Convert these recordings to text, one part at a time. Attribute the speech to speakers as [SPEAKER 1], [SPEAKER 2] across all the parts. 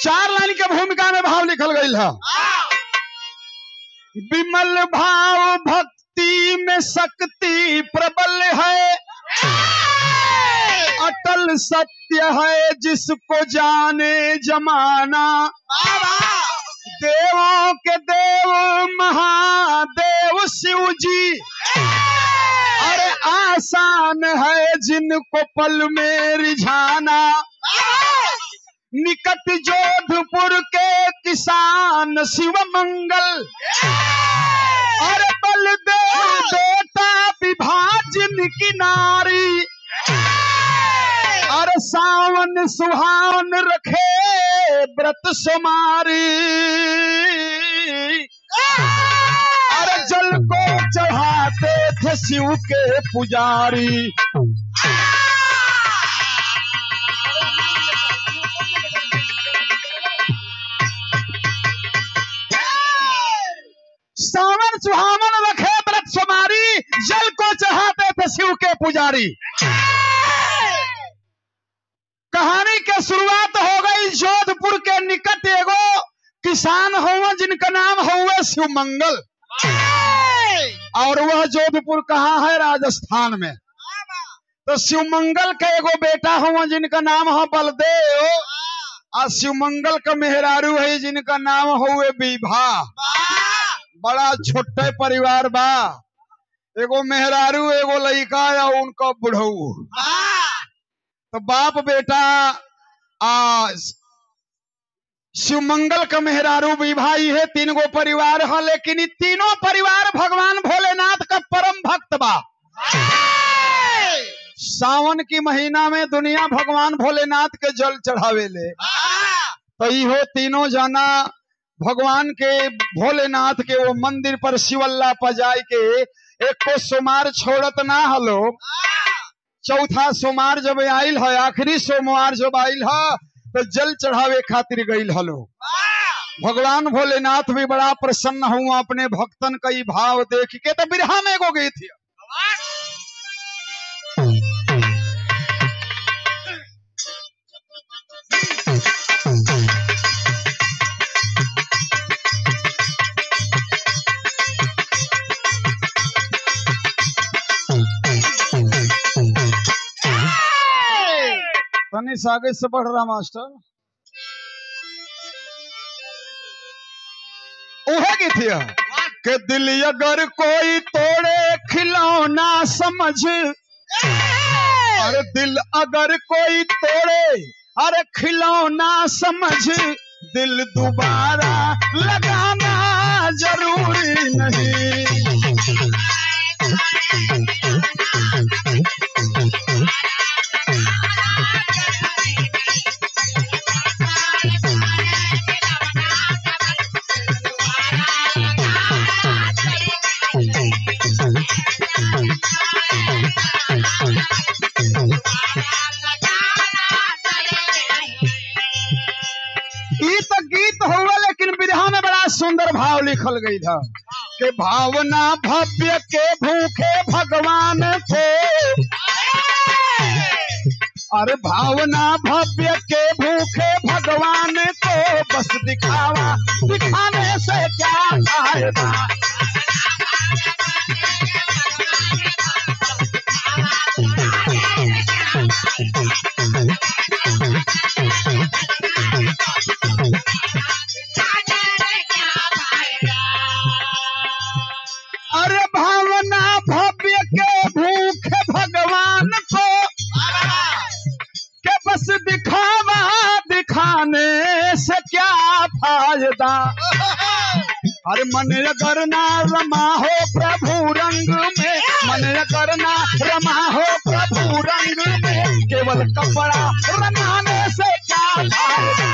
[SPEAKER 1] चार लाइन के भूमिका में भाव लिखल गई है विमल भाव भक्ति में शक्ति प्रबल है अटल सत्य है जिसको जाने जमाना देवों के देव महादेव शिव जी अरे आसान है जिनको पल में रिझाना निकट जोधपुर के किसान शिव मंगल अरे बलदेव बेटा विभाजन की नारी अरे सावन सुहावन रखे व्रत सुमारी अरे जल को चढ़ाते थे शिव के पुजारी सावन सुहावन रखे व्रत सुमारी जल को चढ़ाते थे शिव के पुजारी कहानी के शुरुआत हो गई जोधपुर के निकट एगो किसान हुआ जिनका नाम हुआ शिव मंगल और वह जोधपुर कहाँ है राजस्थान में तो शिव मंगल के एगो बेटा हुआ जिनका नाम है बलदेव और शिव मंगल का मेहरारू है जिनका नाम हुए विभा बड़ा छोटे परिवार बा एगो मेहरारू एगो लड़का या उनका बुढ़ऊ तो बाप बेटा आ शिव मंगल का मेहरारू भी भाई है तीन गो परिवार है लेकिन इ तीनों परिवार भगवान भोलेनाथ का परम भक्त बा सावन की महीना में दुनिया भगवान भोलेनाथ के जल चढ़ावे ले तो इहो तीनों जाना भगवान के भोलेनाथ के वो मंदिर पर शिवल्ला पजाई के एक को सोमार छोड़त ना हलो चौथा सोमवार जब आयल है आखिरी सोमवार जब आयल है तो जल चढ़ावे खातिर गईल हलो भगवान भोलेनाथ भी बड़ा प्रसन्न हुआ अपने भक्तन का ई भाव देख के तो बिरहा में एगो गई थी तनी से आगे से बढ़ रहा मास्टर उहे की थी के दिल अगर कोई तोड़े खिलौना समझ अरे दिल अगर कोई तोड़े अरे खिलौना समझ दिल दोबारा लगाना जरूरी नहीं ई तो गीत हुआ लेकिन विधा में बड़ा सुंदर भाव लिखल गई था कि भावना भव्य के भूखे भगवान थे अरे भावना भव्य के भूखे भगवान को बस दिखावा दिखाने से क्या फायदा अरे भावना भव्य के भूखे भगवान को के बस दिखावा दिखाने से क्या फायदा अरे मन अगर ना रमा हो प्रभु रंग में मन अगर ना रमा हो प्रभु रंग में केवल कपड़ा रमाने से क्या फायदा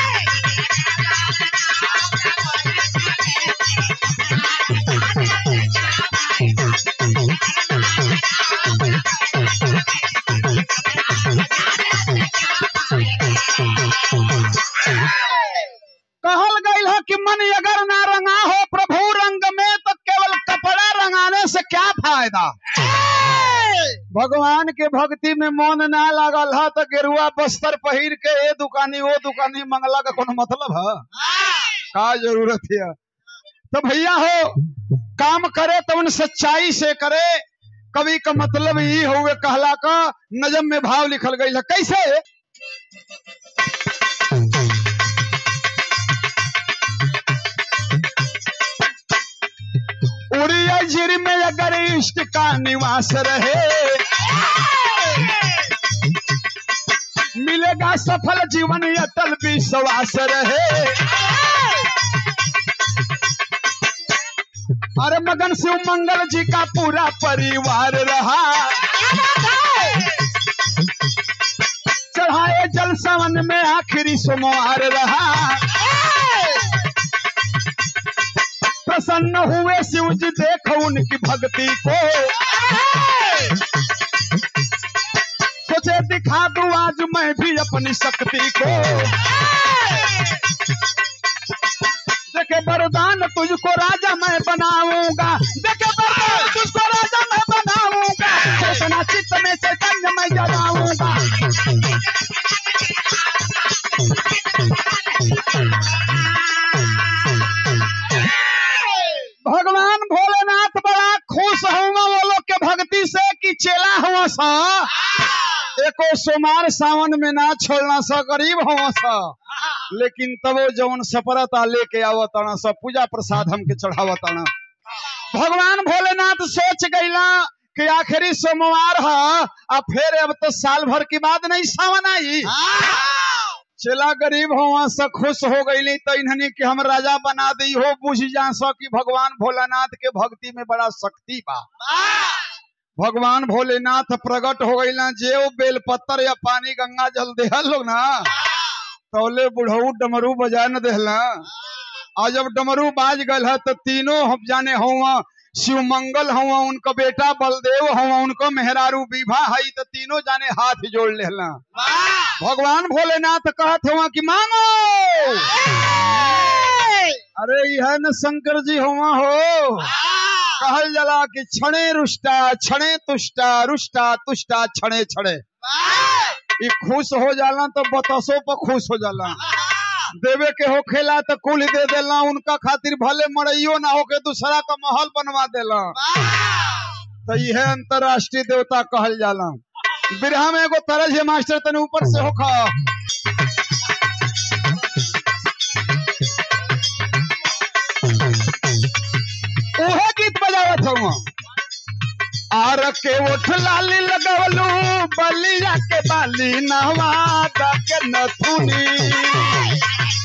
[SPEAKER 1] कहल गई है कि मन अगर ना रंगा हो प्रभु रंग में तो केवल कपड़ा रंगाने से क्या फायदा भगवान के भक्ति में मन ना लागल है तो गेरुआ बस्तर पहिर के ए दुकानी वो दुकानी मंगला का कोनो मतलब है का जरूरत है तो भैया हो काम करे तो उन सच्चाई से करे कवि का मतलब ही हुए कहला का नजम में भाव लिखल गई है कैसे उड़िया जिर में अगर इष्ट का निवास रहे मिलेगा सफल जीवन अटल विश्वास रहे अरे मगन शिव मंगल जी का पूरा परिवार रहा चढ़ाए जल सावन में आखिरी सोमवार रहा प्रसन्न हुए शिव जी देखो उनकी भक्ति को सोचे दिखा दूं आज मैं भी अपनी शक्ति को देखे वरदान तुझको राजा मैं बनाऊंगा देखे वरदान तुझको राजा मैं बनाऊंगा चेतना चित्त में चैतन्य मैं जगाऊंगा भगवान भोलेनाथ बड़ा खुश हुआ वो लोग के भक्ति से कि चेला हुआ सा एको सोमार सावन में ना छोड़ना सा गरीब हुआ सा लेकिन तब वो जवन सपरता लेके आवताना सब पूजा प्रसाद हमके चढ़ावताना भगवान भोलेनाथ सोच गईला कि आखिरी सोमवार है अब फिर अब तो साल भर की बात नहीं सावन आई चला गरीब हो से खुश हो गई तो इन्हनी के हम राजा बना दी हो बुझ जा सो कि भगवान भोलेनाथ के भक्ति में बड़ा शक्ति बा भगवान भोलेनाथ प्रकट हो गई ना जे वो बेलपत्तर या पानी गंगा जल देहल लोग ना तौले बुढ़ऊ डमरू बजा न देहला और जब डमरू बाज गल है तो तीनों हम जाने हुआ शिव मंगल हुआ उनका बेटा बलदेव हुआ उनको मेहरारू विभा हई तो तीनों जाने हाथ जोड़ लेला भगवान भोलेनाथ कहत हुआ कि मांगो अरे यह न शंकर जी हुआ हो कहल जला कि छणे रुष्टा छणे तुष्टा रुष्टा तुष्टा छणे छणे ई खुश हो जाला तो बतसों पर खुश हो जाला देवे के होखेला तो कुल दे देला उनका खातिर भले मरइयो ना होके दूसरा का महल बनवा देला तो यह अंतरराष्ट्रीय देवता कहल जाला बिरहा में एगो तरज है मास्टर तने ऊपर से होखा ओहे गीत बजावत हूँ आर के उठ लाली लगवलू बलिया के बाली नहवा के नथुनी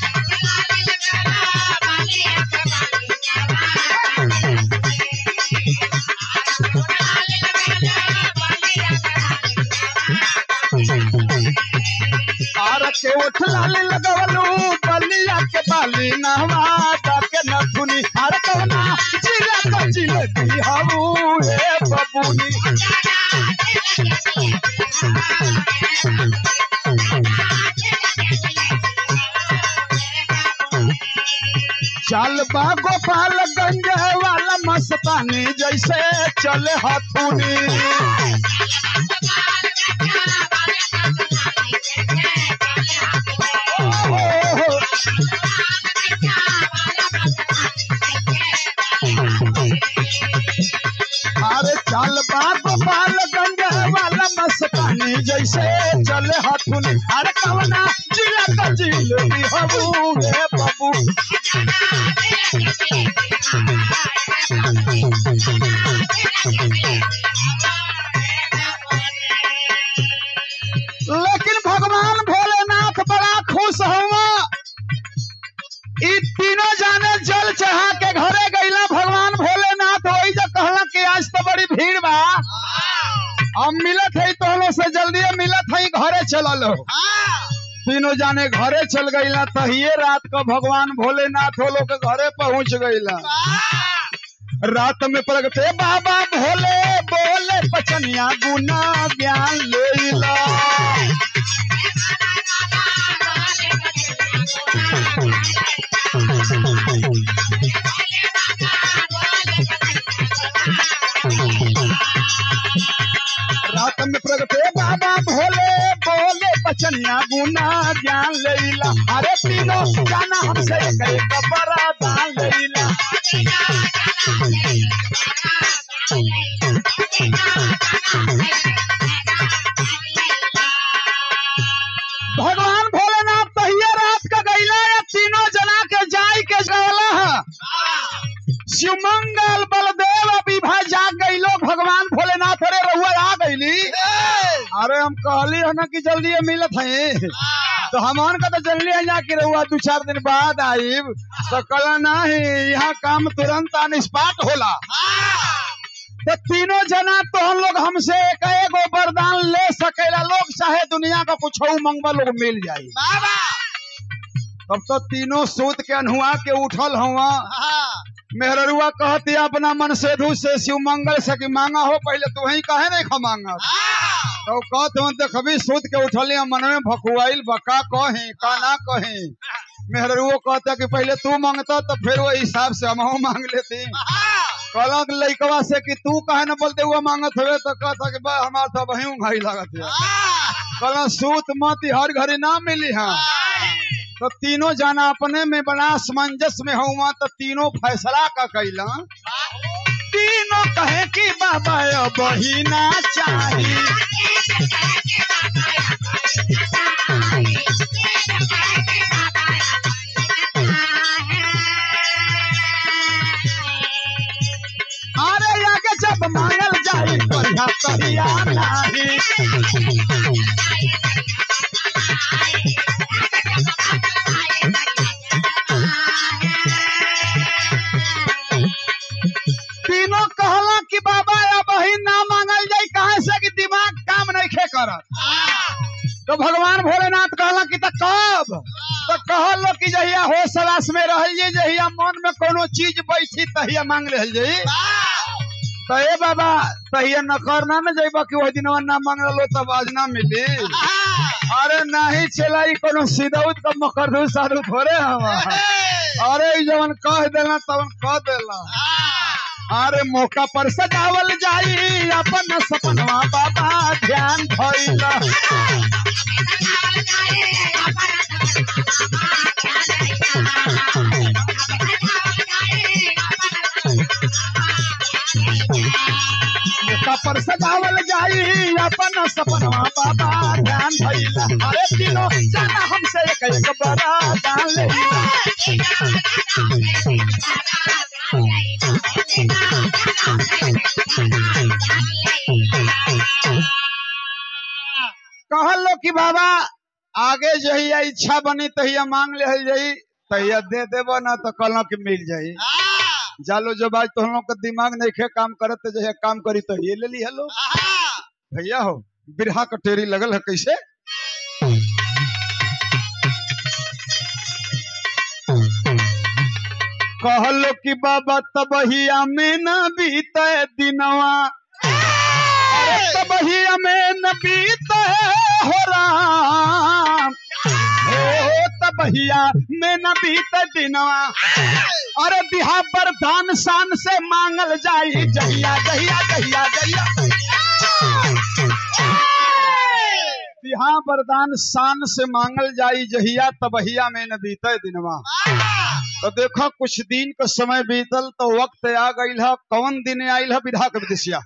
[SPEAKER 1] आर के उठ लाली लगवलू बलिया के बाली नहवा के नथुनी आर कवना जिला को जिलती हबू हे बबूनी चल बा गोपालगंज वाला मस्तानी जैसे चले हथुनी अरे चल बा गोपालगंज वाला मस्तानी जैसे चले हथुनी अरे कवना जिला का जिलती हबू हे बबू लेकिन भगवान भोलेनाथ बड़ा खुश हुआ ई तीनों जाने जल चढ़ा के घरे गईला भगवान भोलेनाथ वही जो कहला कि आज तो बड़ी भीड़ बा हम मिलत है तो से जल्दी मिलत है घरे चलल हो तीनों जाने घरे चल गईला तहिए रात को भगवान भोलेनाथ वो लोग के घरे पहुंच गईला रात में प्रगटे बाबा भोले बोले पचनिया गुना ज्ञान लेला में प्रगटे बाबा भोले बोले बचनिया गुना ज्ञान लेला अरे तीनों जाना हमसे एक एक बड़ा दान लेला भगवान भोलेनाथ तहिया रात का गईला या तीनों जना के जाय के गवला है शिवमंगल बलदेव अभी भाई जाग गईलो भगवान भोलेनाथ अरे रहुआ आ गईली अरे हम कहली है ना कि जल्दी मिलत है तो हमान का तो जल्दी है जा कि रहुआ दो चार दिन बाद आईब तो कल नहीं यहाँ काम तुरंत ऑन स्पॉट होला तो तीनों जना तो हम लोग हमसे एक एक वरदान ले सकेला लोग चाहे दुनिया का कुछ मंगवा लोग मिल जाये तब तो तीनों सूत के अनहुआ के उठल हुआ मेहररुआ कहती अपना मन से धू से शिव मंगल से कि मांगा हो पहले तू ही कहे नहीं खा मांगा तो कहते हो देखबी सूत के उठली मन में भकुआइल बका कही का ना कही मेहररुओ कहता कि पहले तू मांगता तो फिर वो हिसाब से हम मांग लेती कहलक लइकवा से कि तू कहे न बोलते हुआ मांगत हुए तो कहता कि बा हमार तो वही उंघाई लागत है कहला सूत मत हर घड़ी ना मिली हाँ तो तीनों जाना अपने में बड़ा असमंजस में हुआ तो तीनों फैसला का कैला तीनों कहे कि बाबा अब ही ना चाहिए अरे आगे जब मांगल जाई बढ़िया तहिया नाही तीनों कहला कि बाबा अब ही ना मांगल जाई कहे से कि दिमाग काम नहीं खे करत तो भगवान भोलेनाथ कहला कि त कब तो कहलो कि जहिया हो सलास में रहल जाई जहिया मन में कोनो चीज बैठी तहिया मांग रहल जाई तो ए बाबा तहिया न करना न जाइबा कि वही दिनवा ना मांगलो तब आज ना मिली अरे नहीं चला ई कोनो सीधौत का मकरदू साधु थोड़े हवा अरे ई जवन कह देला तवन कह देला अरे मौका पर सजावल जाई अपन सपनवा बाबा ध्यान धइला मौका पर सजावल जाई अपन सपनवा बाबा ध्यान धइला अरे तीनों जाना हमसे एक एक बड़ा दान लेला कहलो कि बाबा आगे जहिया इच्छा बनी तहिया मांग ले जाई तहिया दे देबो ना तो कहलो कि मिल जाई जालो जब आज तो हम लोग का दिमाग नहीं खे काम करत तो जहिया काम करी तो ये ले ली हेलो भैया हो बिरहा कटेरी लगल है कैसे कहलो कि बाबा तबहिया में न बीते दिनवा अरे तबहिया में न बीते हो राम हो तबहिया में न बीते दिनवा अरे बिहा बरदान शान से मांगल जाई जहिया जहिया जहिया जहिया बिहा वरदान शान से मांगल जाई जहिया तबहिया में न बीते दिनवा तो देखो कुछ दिन का समय बीतल तो वक्त आ गई है कौन दिन आयल है विधा के विदेशिया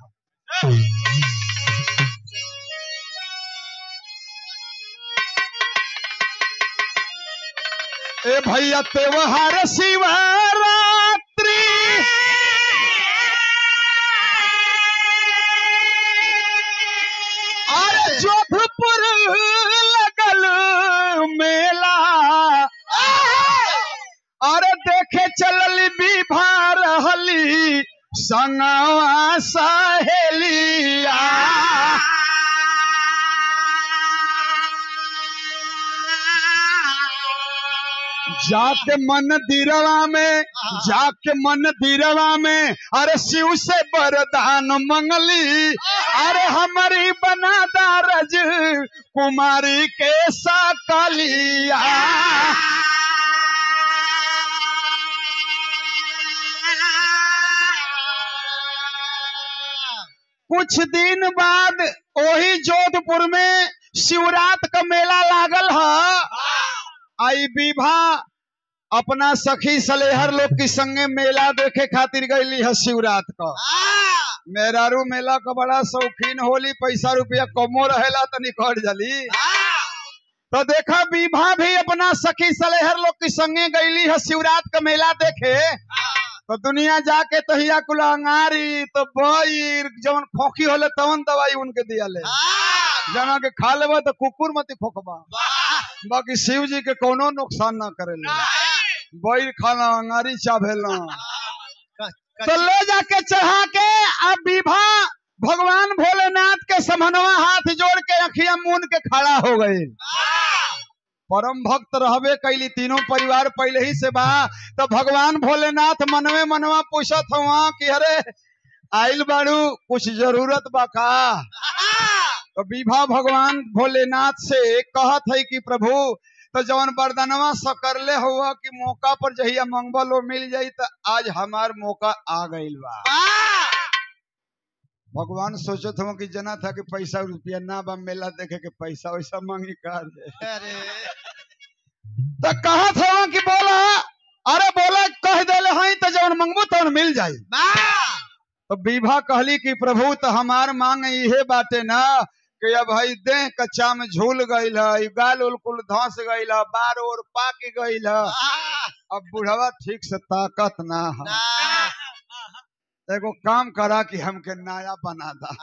[SPEAKER 1] ए भैया त्योहार शिवरात्रि अरे जोधपुर लगल मेला अरे देखे चलल विभा रहली संगवा सहेलिया जाके मन दिरवा में जाके मन दिरवा में अरे शिव से वरदान मंगली अरे हमारी बना दारज कुमारी के सकलिया कुछ दिन बाद वही जोधपुर में शिवरात का मेला लागल है आई विभा अपना सखी सलेहर लोग के संगे मेला देखे खातिर गईली है शिवरात का मेहरारू मेला का बड़ा शौकीन होली पैसा रुपया कमो रहेला तो निकट जली तो देखा विभा भी अपना सखी सलेहर लोग के संगे गईली है शिवरात का मेला देखे तो दुनिया जाके तहिया कुल अंगारी तो बईर जवन खोखी होले तवन दवाई उनके दिया ले जना के खा लेबा तो कुकुर मत खोखबा बाकी शिव जी के कोनो नुकसान ना करेले बईर खाना अंगारी चाभेला तो ले जाके चढ़ा के अब विभा भगवान भोलेनाथ के समनवा हाथ जोड़ के अखिया मून के खड़ा हो गई परम भक्त रहबे कैली तीनों परिवार पहले ही से बा तो भगवान भोलेनाथ मनवे मनवा पूछत हुआ कि अरे आइल बाड़ू कुछ जरूरत बा का तो विभा भगवान भोलेनाथ से कहत है कि प्रभु तो जवन वरदानवा सकरले हुआ कि मौका पर जहिया मंगवा लो मिल जाई तो आज हमार मौका आ गइल बा भगवान सोचत हूँ कि जना था कि पैसा रुपया ना बा मेला देखे के पैसा वैसा मांगी कर दे तो कहत हूँ कि बोला अरे बोला कह देले हई तो जवन मंगबू तवन मिल जाई तो विभा कहली कि प्रभु तो हमार मांग इहे बाटे ना कि अब हई देह कच्चा में झूल गईल है गाल उल कुल धंस गईल है बार ओर पाक गईल है अब बुढ़वा ठीक से ताकत ना है एगो काम करा कि हमके नया बना दा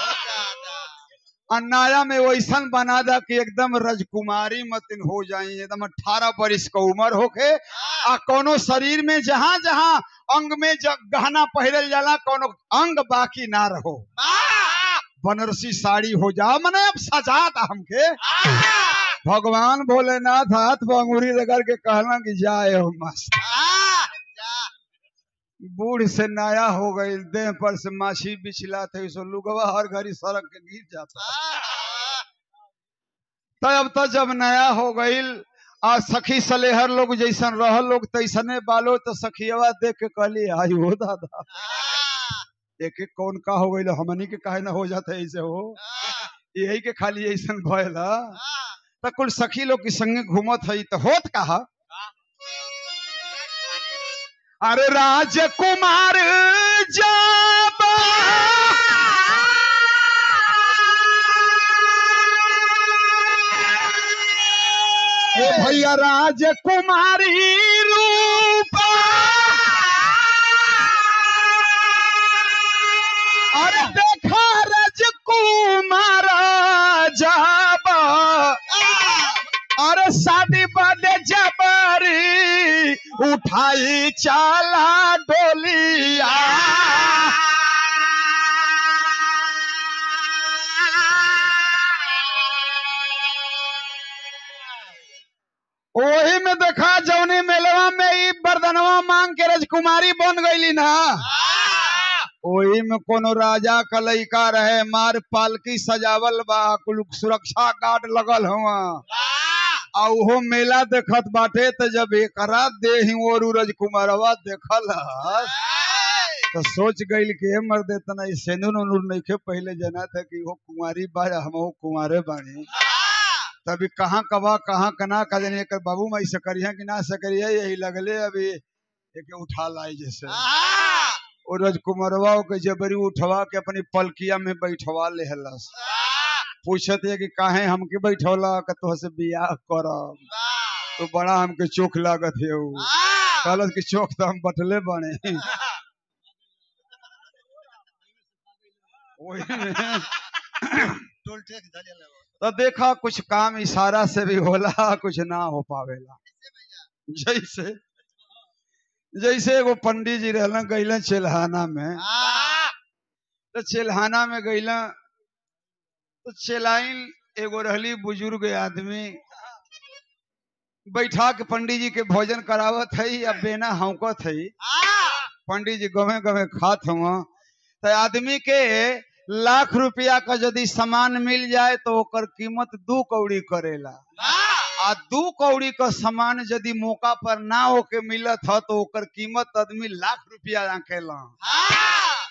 [SPEAKER 1] और नया में वैसन बना दा कि एकदम रजकुमारी मतिन हो जाई एकदम अठारह बरिस का उम्र होके आ कोनो शरीर में जहां जहां अंग में ज- गहना पहरल जाला कोनो अंग बाकी ना रहो बनारसी साड़ी हो जा मने अब सजा दा हमके भगवान भोलेनाथ हाथ पर अंगूरी रगड़ के कहला कि जाए हो मस्त बूढ़ से नया हो गई देह पर से माछी बिछला थे सो लुगवा हर घड़ी सड़क के गिर जाता तब तो जब नया हो गईल आ सखी सलेहर लोग जैसन रह लोग तैसने बालो तो सखियवा देख के कहली आई हो दादा एक एक कौन का हो गईल हमनी के काहे ना हो जाते ऐसे हो यही के खाली ऐसन भयल ह। तो कुल सखी लोग के संगे घूमत हई तो होत कहा अरे राजकुमार जाबा ए भैया राजकुमारी रूपा अरे देखा राजकुमार जाबा अरे शादी बदे जबरी उठाई चाला डोलिया ओही में देखा जौनी मेलवा में ई बरदनवा मांग के राजकुमारी बन गईली ना ओही में कोनो राजा का लइका रहे मार पालकी सजावल बा कुल सुरक्षा गार्ड लगल हुआ आ उहो मेला देखत बाटे त जब एकरा देही और राजकुमारवा देखल हस, तो सोच गईल कि हे मर्दे तना ई सेनुर उनुर नइखे पहले जना था कि वो कुंवारी बा हम कुंवारे बानी तभी कहाँ कबा कहाँ कना का जाने एकर बाबू माई से करिया कि ना से करिया यही लगले अभी एक उठा लाई जैसे और राजकुमारवा के जबरी उठवा के अपनी पलकिया में बैठवा लेहलस पूछत है कि काहे हमके बैठौला कि तोह से बियाह करब तो बड़ा हमके चोख लागत है उ कहलस कि चोख तो हम बटले बने ओही में
[SPEAKER 2] टोल टैक्स धलेला बा।
[SPEAKER 1] तो देखा कुछ काम इशारा से भी होला कुछ ना हो पावेला जैसे जैसे एगो पंडित जी रहलन गईलन चेल्हाना में
[SPEAKER 2] आ,
[SPEAKER 1] तो चेल्हाना में गईला तो चेलाइन एगो रहली बुजुर्ग आदमी बैठा के पंडित जी के भोजन करावत है या बेना हौकत है
[SPEAKER 2] आ,
[SPEAKER 1] पंडित जी गमे गमे खात हुआ तो आदमी के लाख रुपया का यदि सामान मिल जाए तो ओकर कीमत दू कौड़ी करेला
[SPEAKER 2] आ,
[SPEAKER 1] आ दू कौड़ी का सामान यदि मौका पर ना होके मिलत ह तो ओकर कीमत आदमी लाख रुपया आंकेला
[SPEAKER 2] आ,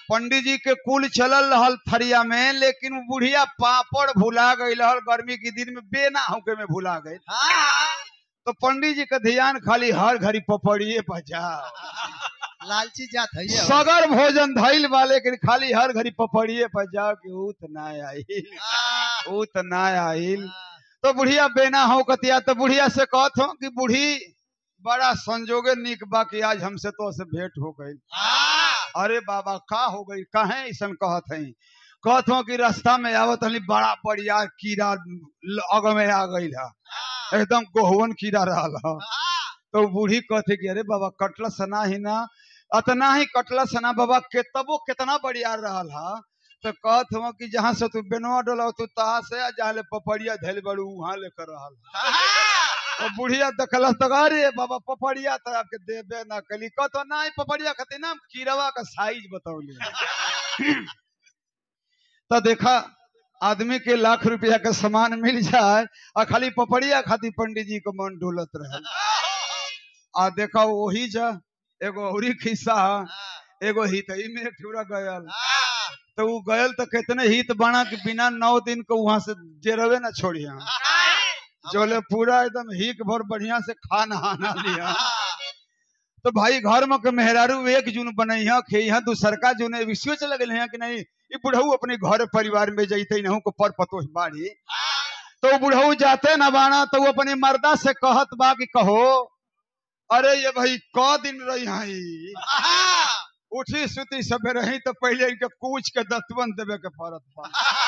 [SPEAKER 1] पंडित जी के कुल चलल रहल थरिया में लेकिन वो बुढ़िया पापड़ भुला गई रहल गर्मी के दिन में बेना होके में भुला गई तो पंडित जी का ध्यान खाली हर घड़ी पपड़िए बजा
[SPEAKER 2] लालची जात है ये
[SPEAKER 1] सगर भोजन धैल वाले के खाली हर घड़ी पपड़िए पर जाओ कि ऊत ना आइल ऊत ना आइल तो बुढ़िया बेना हो कतिया तो बुढ़िया से कहत हो कि बूढ़ी बड़ा संजोगे निक बा कि आज हमसे तो से भेंट हो गई अरे बाबा का हो गई कहे ऐसा कहत है कहत हो कि रास्ता में आवत हली बड़ा बढ़िया कीड़ा ल- अग में आ गई है एकदम गोहवन कीड़ा रहल ह तो बूढ़ी कहते कि अरे बाबा कटला सना ही ना अतना ही कटला सना बाबा के तबो कितना बढ़िया रहल हा तो कहत हो कि जहाँ से तू बेनवा डोला तू तहा से आ जहाँ ले पपड़िया धैल बड़ू वहां लेकर रहल तो बुढ़िया देखल तो अरे बाबा पपड़िया तो आपके देबे ना कली कहतो नहीं पपड़िया खातिर ना कीड़वा का साइज बतौली तो देखा आदमी के लाख रुपया का सामान मिल जाए और खाली पपड़िया खातिर पंडित जी को मन डोलत रहे आ देखा वही जा एगो औरी खिस्सा ह, एगो हितई में एक ठुरा गयल तो वो गयल तो कितने हित बना कि बिना नौ दिन को वहां से जेरवे ना छोड़िया जोले पूरा एकदम हिक भर बढ़िया से खाना आना लिया तो भाई घर में के मेहरारू एक जून बनैया खेहा दूसरका जून विश्व चल गए हैं कि नहीं ये बुढ़ऊ अपने घर परिवार में जैते नहू को पर पतो बाड़ी तो वो बुढ़ऊ जाते न बाना तो वो अपने मर्दा से कहत बा कि कहो अरे ये भाई क दिन रही हई उठी सुती सबे रही तो पहले इनके कूच के दतवन देवे के पड़त बा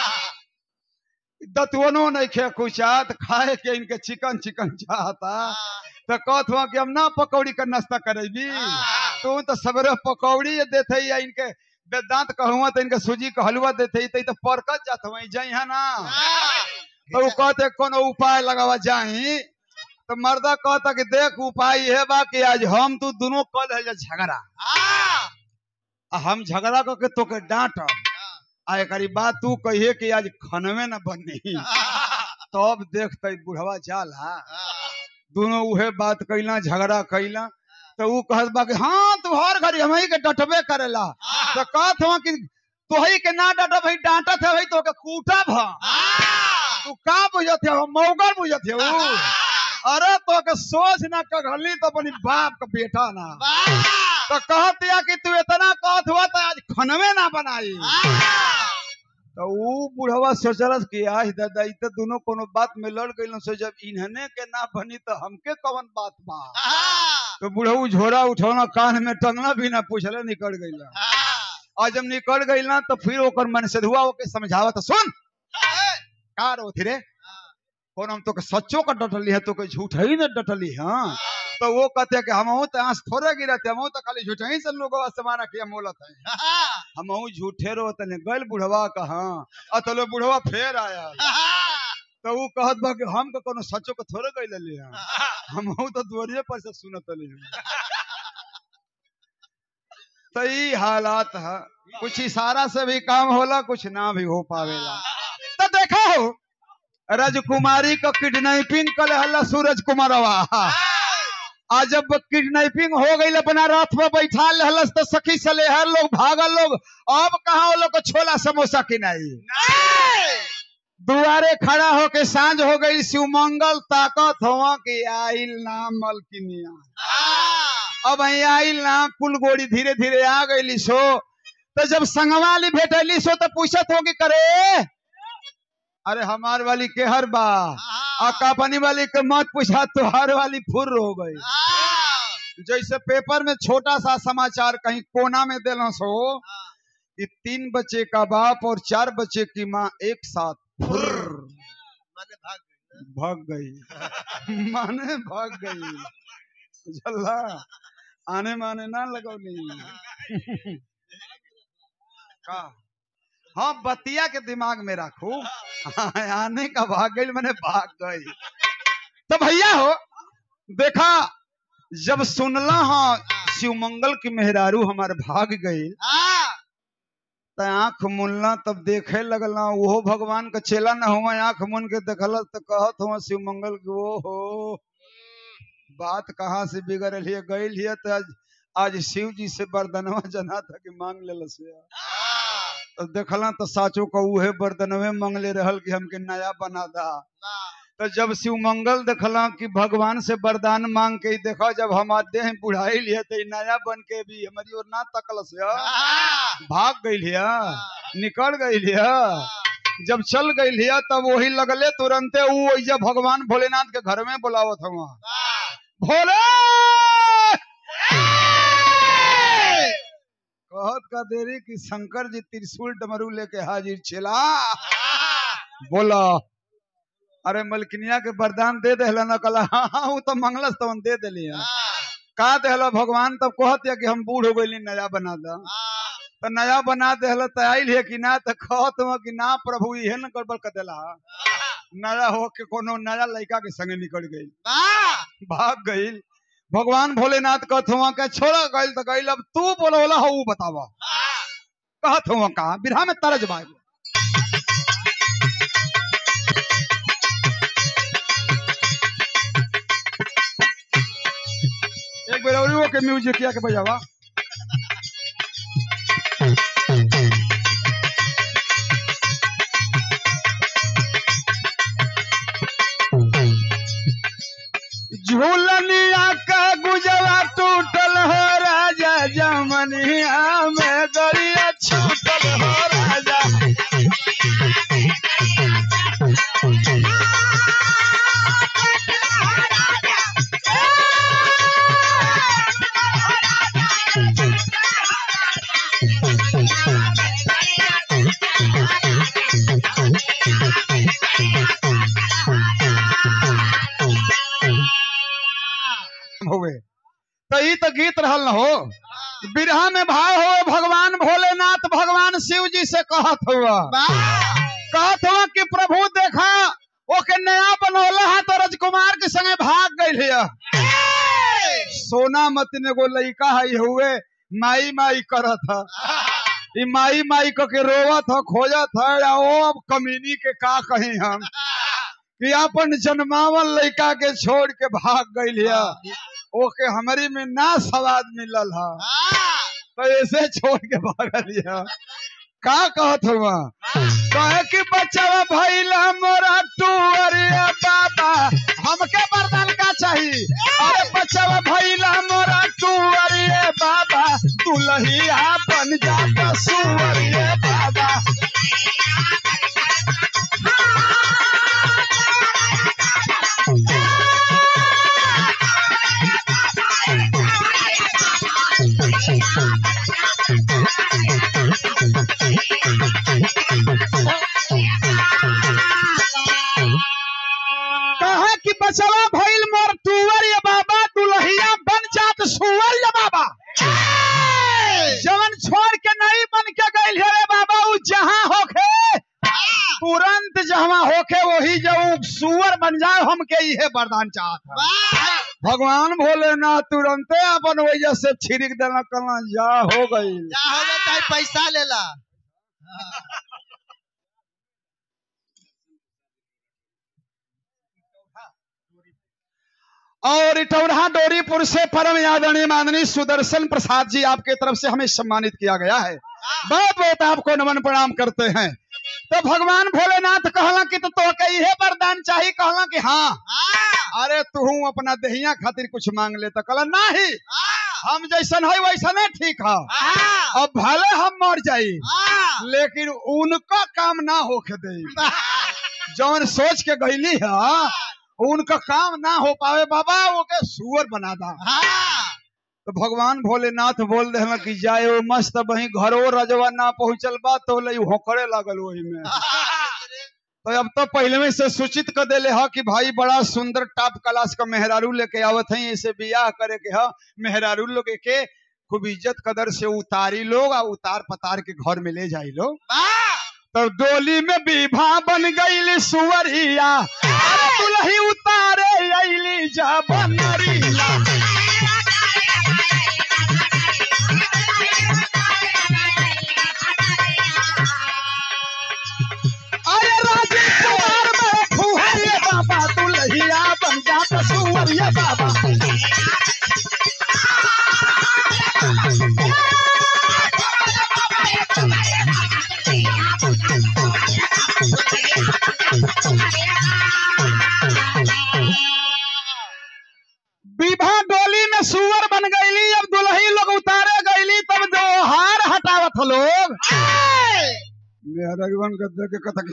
[SPEAKER 1] दतवनो नहीं खे कुचात खाए के इनके चिकन चिकन चाहता तो कहत हुआ कि हम ना पकौड़ी का नाश्ता करेबी तू तो सबरे पकौड़ी ये देते या इनके वेदांत कहूँ तो इनके सूजी का हलवा देते ही तो, ई तो परकत जात वही जाई है ना तो वो कहते कोनो उपाय लगावा जाई तो मर्दा कहता कि देख उपाय यह बा कि आज हम तू दोनों कल है झगड़ा आ हम झगड़ा करके तो के डांटब आ एकरी बात तू कहिए कि आज खनवे न बनी तब देखते बुढ़वा जाला दोनों उहे बात कैला झगड़ा कैला तो ऊ कहत बा कि हाँ तू हर घड़ी हम के डटबे करेला तो कहत हुआ कि तोही के ना डटब भाई डांटत है भाई तो के कूटब हम तू का बुझत है मौगर बुझत है ऊ अरे तो के सोच ना कघली तो अपनी बाप का बेटा ना तो कहत या कि तू इतना कहत हुआ तो आज खनवे ना बनाई तो ऊ बुढ़वा सोचलस कि आज दादा ई तो दोनों कोनो बात में लड़ गइल सो जब इन्हने के ना बनी तो हमके कवन बात बा तो बुढ़ऊ झोरा उठौना कान में टंगना भी ना पूछले निकल गइला और जब निकल गइला तो फिर ओकर मन से धुआ ओके समझावत सुन का रोथी रे कौन हम तो के सच्चो का डटली है तो के झूठ ही ना डटली हाँ तो वो कहते कि हम तो आंस थोड़े गिरते हम तो खाली झूठ ही से लोग से मारा किया मोलत है हम झूठे रो तने गल बुढ़वा कहा अतलो बुढ़वा फेर आया तो वो कहत बा कि हम के कोनो सच्चो के थोड़े गइल लिया हम तो द्वारिये पर से सुनत लिया तो ई हालात है कुछ इशारा से भी काम होला कुछ ना भी हो पावेला तो देखा हो राजकुमारी को किडनैपिंग कर हल्ला सूरज कुमारवा आज जब किडनैपिंग हो गई अपना रथ में बैठा लहलस तो सखी सलेहर लोग भागल लोग अब कहा वो लोग को छोला समोसा किनाई दुआरे खड़ा होके सांझ हो गई शिवमंगल ताकत हुआ कि आइल नाम मलकिनिया अब અહીં आइल ना कुल गोड़ी धीरे धीरे आ गई सो तो जब संगवाली भेटली सो तो पूछत होगी करे अरे हमार वाली के हर बा आ कापनी वाली के मत पूछा तुहार वाली फुर हो गई जैसे पेपर में छोटा सा समाचार कहीं कोना में देना सो कि तीन बच्चे का बाप और चार बच्चे की माँ एक साथ फुर
[SPEAKER 2] माने भाग गई ना।
[SPEAKER 1] भाग गई माने भाग गई झल्ला आने माने ना लगौली का हाँ बतिया के दिमाग में रखू हाँ, आने का भाग गई मैंने भाग गई तो भैया हो देखा जब सुनला हाँ शिवमंगल की मेहरारू हमारे भाग गई तो आंख मुनला तब देखे लगला वो भगवान का चेला न हुआ आंख मुन के देखल तो कहत हुआ शिव मंगल के वो हो बात कहाँ से बिगड़ लिए गई लिए तो आज आज शिव जी से बरदनवा जना था कि मांग ले से तो देखला तो साचो को उहे बरदनवे मांगले रहल कि हमके नया बना दा तो जब शिव मंगल देखला कि भगवान से वरदान मांग के ही देखा जब हम देह बुढ़ाई लिए तो ई नया बन के भी हमारी ओर ना तकल से भाग गई लिया निकल गई लिया जब चल गई लिया तब वही लगले तुरंते वो ओइजा भगवान भोलेनाथ के घर में बुलावत हुआ भोले कहत का देरी कि शंकर जी त्रिशूल डमरू लेके हाजिर छिला बोला अरे मलकिनिया के वरदान दे देहला न कला हाँ हाँ वो तो मंगलस तो दे देली का देहला भगवान तब कहत या कि हम बूढ़ हो गई नया बना दा तो नया बना देहला तो आइल है कि ना तो कहत हुआ कि ना प्रभु इहे न गड़बड़ कर देला नया हो के कोनो नया लड़का के संगे निकल गई भाग गई भगवान भोलेनाथ कहत हुआ के छोड़ा गई तो गई अब तू बोलो बोला हो ऊ बतावा कहत हुआ का बिरहा में तरज बाग एक बेर और वो के म्यूजिक किया के बजावा झूलनिया का गुजवा टूटल हो राजा जमनिया में गड़िया छूटल हो राजा होवे तो ई तो गीत रहल न हो बिरहा में भाव हो भगवान भोलेनाथ भगवान शिव जी से कहत हुआ कहत हुआ कि प्रभु देखा ओके नया बनौला है तो राजकुमार के संगे भाग गई है सोना मत ने गो लइका है हुए माई माई करत है ई माई माई क के रोवत ह खोजत है या ओ अब कमीनी के का कही हम कि अपन जन्मावल लइका के छोड़ के भाग गई है ओके हमारी में ना स्वाद मिलल है तो ऐसे छोड़ के भागल है का कहत हुआ कहे कि बच्चा भैला मोरा टूअरिया बाबा हमके वरदान का चाहिए अरे बच्चा भैला मोरा टूअरिया बाबा दुलहिया बन जा सुअरिया बाबा कहा कि बचवा भइल मोर टूअर ये बाबा दुलहिया बन जात सुअर ये बाबा जवन छोड़ के नहीं बन के गइल है रे बाबा उ जहां होखे तुरंत जहां होखे वही जब सुअर बन जाए हमके इहे वरदान चाहत है भगवान भोलेनाथ तुरंते अपन वजह से छिड़क देना कला जा हो गई
[SPEAKER 2] पैसा लेला
[SPEAKER 1] और इटौरा डोरीपुर से परम आदरणीय माननीय सुदर्शन प्रसाद जी आपके तरफ से हमें सम्मानित किया गया है बहुत बहुत आपको नमन प्रणाम करते हैं तो भगवान भोलेनाथ कहला कि तो तोके इहे वरदान चाहिए कहला कि हाँ अरे तू अपना दहिया खातिर कुछ मांग ले तो कहला नहीं हम जैसन है वैसने ठीक है अब भले हम मर जाई लेकिन उनका काम ना होके दे जौन सोच के गईली है उनका काम ना हो पावे बाबा ओके सुअर बना दा तो भगवान भोलेनाथ बोल दे कि जाए वो मस्त वही घरो रजवा ना पहुंचल बा तो लई होकरे लागल वही में तो अब तो पहले में से सूचित कर देले हा कि भाई बड़ा सुंदर टॉप क्लास का मेहरारू लेके आवत है इसे बियाह करे के हा मेहरारू लोग के खूब इज्जत कदर से उतारी लोग और उतार पतार के घर में ले जाई लोग तो डोली में विभा बन गई सुवरिया अरे दुल्ही उतारे अली जा बनरिया अरे राजीव कुमार में फुहरिया बाबा दुल्हिया बन जा सुवरिया बाबा बन कर देख के कथक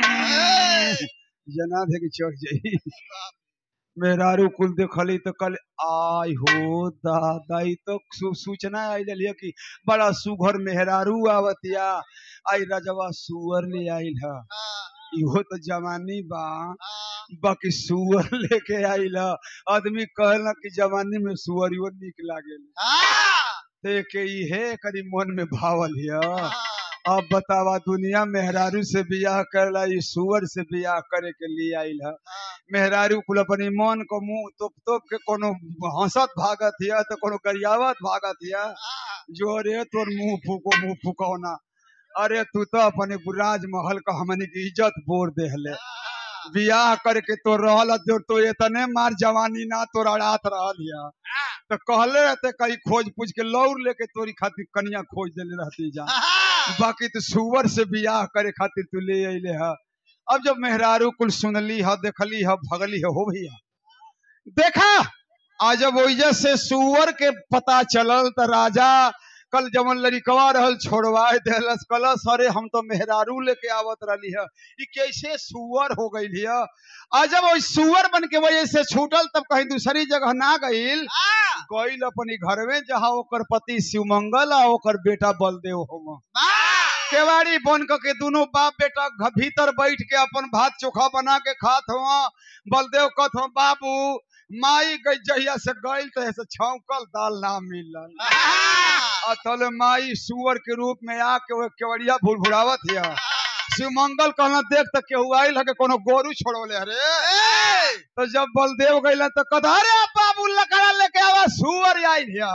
[SPEAKER 1] जना दे के चढ़ जाई मेहरारू कुल देखली तो कल आई हो दादा ई तो सू- सूचना आई लिया कि बड़ा सुघर मेहरारू आवतिया आई रजवा सुअर ले आइल ह इहो तो जवानी बा बाकी सुअर लेके आइल ह आदमी कहला कि जवानी में सुअरियो निक लागेल देखे इहे करी मन में भावल हिया अब बतावा दुनिया मेहरारू से बियाह करला ई सुअर से बियाह करे के लिए आइल है मेहरारू कुल अपनी मन को मुंह तोप तोप के कोनो हंसत भागत हिया तो कोनो गरियावत भागत हिया जो रे तोर मुंह फूको मुंह फूकौना अरे तू तो अपने राजमहल का हमनी की इज्जत बोर देहले बियाह करके तो रहल जो तो इतने मार जवानी ना तो अड़ात रहल हिया तो कहले रहते कहीं खोज पूछ के लौर लेके तोरी खातिर कनिया खोज देले रहती जा बाकी तो सुअर से बियाह करे खातिर तू ले अइले ह अब जब मेहरारू कुल सुनली ह देखली ह भगली ह हो भैया देखा आज जब ओइजा से सुअर के पता चलल त राजा कल जवन लड़िकवा रहल छोड़वाए देलस कलस अरे हम तो मेहरारू लेके आवत रहली ह ई कैसे सुअर हो गइल हिय आज जब ओइ सुअर बन के वजह से छूटल तब कहीं दूसरी जगह ना गइल गइल अपनी घर में जहाँ ओकर पति शिवमंगल आ ओकर बेटा बलदेव होम केवाड़ी बन क के दोनों बाप बेटा घ- भीतर बैठ के अपन भात चोखा बना के खात हुआ बलदेव कहत हुआ बाबू माई गई जहिया से गइल तो ऐसे छौकल दाल ना मिलल अतल माई सुअर के रूप में आके वो केवड़िया भुड़भुड़ावत हिया शिवमंगल कहला देख त केहू आइल है के कोनो गोरू छोड़ोले अरे तो जब बलदेव गइला तो कहता अरे बाबू लकड़ा लेके आवा सुअर आइल हिया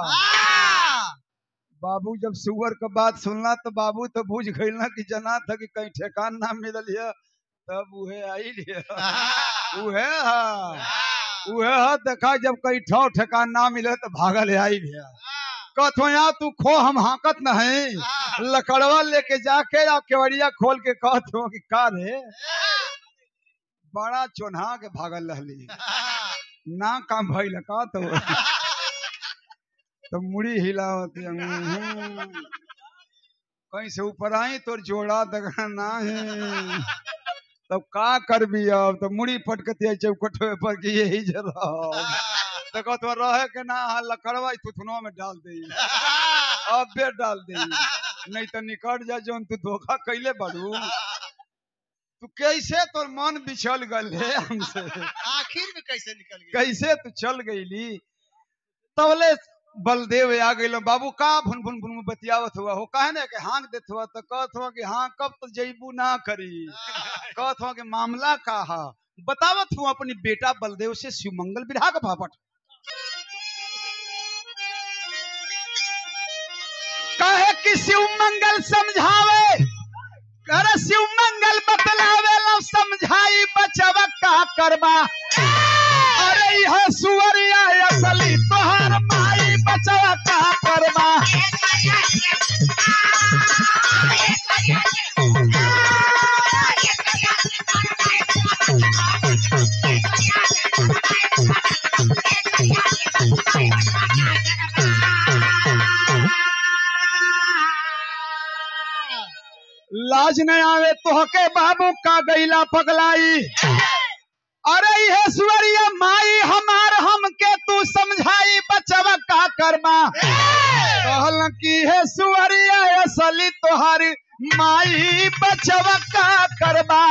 [SPEAKER 1] बाबू जब सुअर का बात सुनला तो बाबू तो बुझ गइल ना कि जना था कि कहीं ठेकान ना मिलल है तब उहे आइल है उहे हा उहे हा देखा जब कहीं ठौ ठेकान ना मिले तो भागल आइल है कहतो यहाँ तू खो हम हाकत नहीं लकड़वा लेके जाके या केवड़िया खोल के कहत हो कि का रे बड़ा चोन्हा के भागल रहली ना काम भइल का तो तो मुड़ी हिलावत हम्म। कहीं से ऊपर आई तोर जोड़ा दगा ना है तब का करबी अब तो मुड़ी पटकती है चौकटवे पर कि यही जरा तो कहत बा, रहे के ना हा लकड़वा ई थुथुनवा में डाल दे अबे डाल दे नहीं तो निकट जा जोन तू धोखा कैले बड़ू तू कैसे तोर मन बिछल गल है हमसे
[SPEAKER 2] आखिर में कैसे निकल गई
[SPEAKER 1] कैसे तू चल गईली तबले बलदेव आ गइल बाबू का भुन भुन भुन भुन बतियावत हुआ हो कहे ना कि हाँक देत हुआ तो कहत हुआ कि हाँ कब तो जईबू ना करी कहत हुआ कि मामला का हा बतावत हुआ अपनी बेटा बलदेव से शिवमंगल बिरहा का भापट कहे कि शिवमंगल समझावे कर शिवमंगल बतलावे लो समझाई बचवा का करबा अरे यह सुअरिया असली तोहर माई बचवा का करबा लाज न आवे तोहके बाबू का गैला पगलाई अरे यह सुअरिया माई हमार हमके तू समझाई बचवा का करबा कहल कि हे सुअरिया असली तोहारी माई बचवा का करबा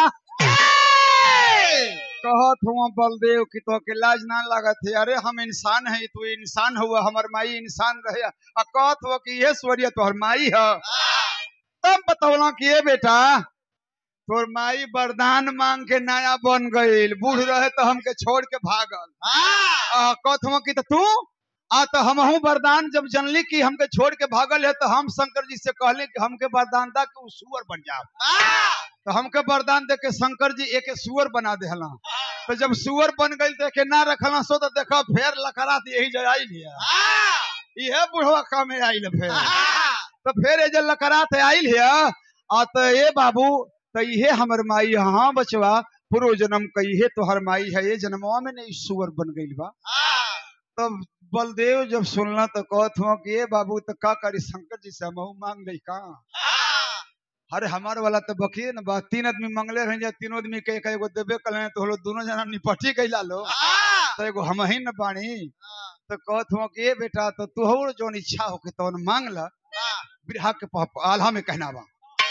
[SPEAKER 1] कहत हुआ बलदेव की तो के लाज ना लागत है अरे हम इंसान है तू इंसान हुआ हमर माई इंसान रहे आ कहत हुआ कि ये सुअरिया तोहर माई है तब बतौला कि ये बेटा तोर माई वरदान मांग के नया बन गईल बूढ़ रहे तो हमके छोड़ के भागल आ, कहत हुआ कि तो तू आ तो हमहू वरदान जब जनली कि हमके छोड़ के भागल है तो हम शंकर जी से कहले कि हमके वरदान दा कि उ सुअर बन जाओ तो हमके वरदान दे के शंकर जी एक सुअर बना देहला तो जब सुअर बन गई तो एके ना रखला सो तो देखो फेर लकड़ात यही जगह आई लिया इहे बुढ़वा काम आइल फेर तो फिर ये जो लकड़ात आइल है आ तो ये बाबू तो इहे हमर माई है। हाँ बचवा पूर्व जन्म का इहे तोहर माई है ये जन्मवा में नहीं सुअर बन गई बा तब बलदेव जब सुनला तो कहत हुआ कि ये बाबू तो का करी शंकर जी से हमहू मांग ली का अरे हमारे वाला तो बखिए न बा तीन आदमी मंगले रह जाए तीनों आदमी के एक एगो देबे कल तो हलो दोनों जना निपटी कैला लो
[SPEAKER 2] हाँ,
[SPEAKER 1] तो एगो हम ही न बानी तो कहत हुआ कि ए बेटा तो तुहर जोन इच्छा हो के तवन मांग ला
[SPEAKER 2] हाँ।
[SPEAKER 1] बिरहा के प- आल्हा में कहना बा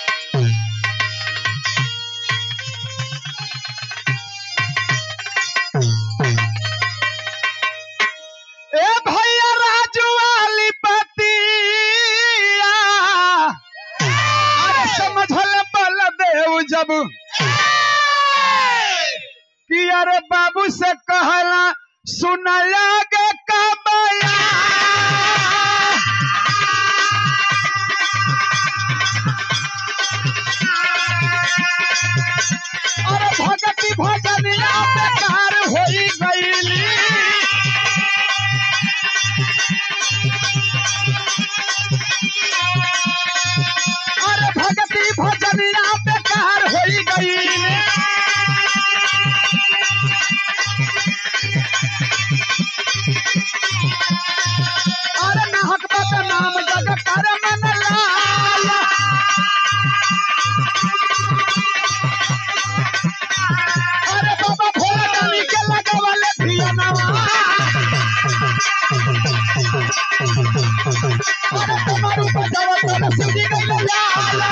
[SPEAKER 1] ए भैया राजू वाली पतिया अरे समझल बलदेव जब कि अरे बाबू से कहला सुनला गे कबया अरे भगती भजनिया बेकार होई गईली अरे भगती भजनिया बेकार होई गईली अरे नाहक बात नाम जग कर मन लाल अरे बाबा भोला डाली के लगावले धियानवा अरे तुम्हारू बजावा तोरे सुजी गइले लाल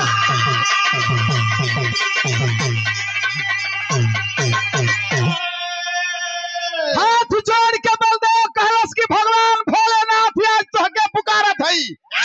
[SPEAKER 1] हाथ जोड़ के बलदेव कहलस कि भगवान भोलेनाथ आज तोहके पुकारत हई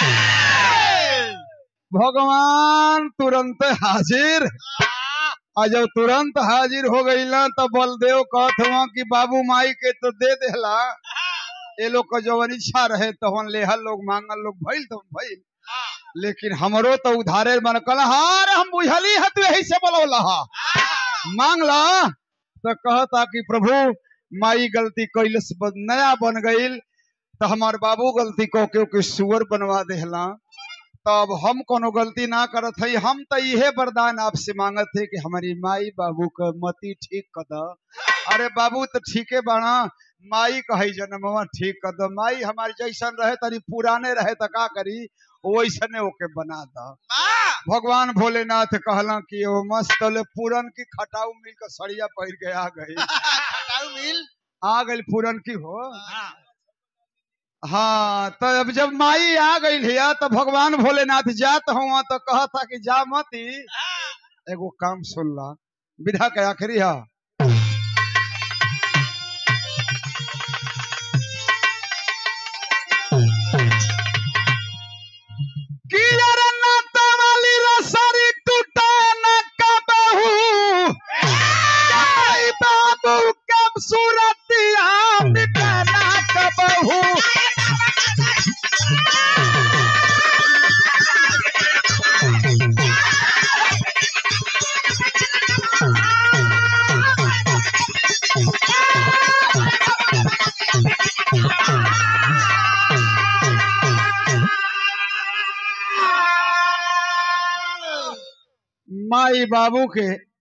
[SPEAKER 1] भगवान तुरंत हाजिर आ जब तुरंत हाजिर हो गई ना तो बलदेव कहत हुआ कि बाबू माई के तो दे देला ये लोग का जवन इच्छा रहे तवन लेहल लोग मांगल लोग भइल तो भइल लेकिन हमरो तो उधारे मन कल हार हम बुझली है तू यही से बोलौला हा मांग ला तो कहता कि प्रभु माई गलती कैलस बन- नया बन गईल तो हमार बाबू गलती को के ओके सुअर बनवा देहला तब हम कोनो गलती ना करत हई हम तो इहे वरदान आपसे मांगत है कि हमारी माई बाबू का मति ठीक कर द अरे बाबू तो ठीके बाना माई कही जन्मवा ठीक कर द माई हमारी जैसन रहे तनी पुराने रहे तो का करी वैसने ओके बना द
[SPEAKER 2] हाँ,
[SPEAKER 1] भगवान भोलेनाथ कहला कि ओ मस्त ले पूरन की खटाऊ मिल के सड़िया पहिर के आ गई
[SPEAKER 2] खटाऊ मिल
[SPEAKER 1] आ गई पूरन की हो
[SPEAKER 2] हाँ,
[SPEAKER 1] हाँ तो अब जब माई आ गई है तो भगवान भोलेनाथ जात हुआ तो कहा था कि जा मती एगो काम सुन ला विधा के आखिरी है कि यार नाता वाली रसरी टूटा न कबहू आई बाबू कब सूरतिया मिटाना कबहू माई बाबू के